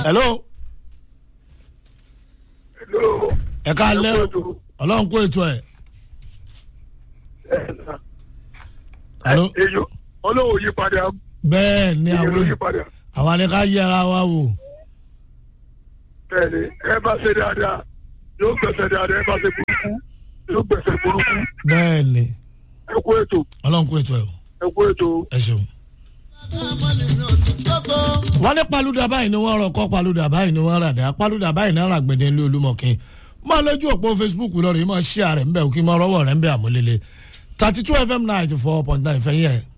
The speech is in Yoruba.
hello Hello. ẹ ká lẹ́ Ẹ o kú ètò. ọlọ́run kó ètò ẹ̀ Ẹ sà. hello Èyí ọlọ́wọ́ yí padà. bẹ́ẹ̀ ni Èyí ló àwọn yí padà. àwa ni ká yẹra wa wò Bẹ́ẹ̀ni, ẹ bá ṣe dáadáa, yóò gbẹ̀sẹ̀ dáadáa, ẹ bá ṣe burúkú, yóò gbẹ̀sẹ̀ burúkú. bẹ́ẹ̀ ni Ẹ kú ètò, ọlọ́run kó ètò ẹ̀ o ẹ kú ètò. ẹ ṣeun. wọ́n ní paluda báyìí ni wọ́n rọkọ́ paluda báyìí ni wọ́n ràdá paluda báyìí náà rà gbẹ̀dẹ̀ ní olúmọ̀kin máa lójú òpó facebook lọ́rọ̀ yìí máa ṣí ààrẹ ńbẹ̀ òkè máa rọ́wọ́ rẹ̀ ńbẹ̀ àmúlélẹ̀ thirty two fm ninety four point nine fẹ́yìn ẹ̀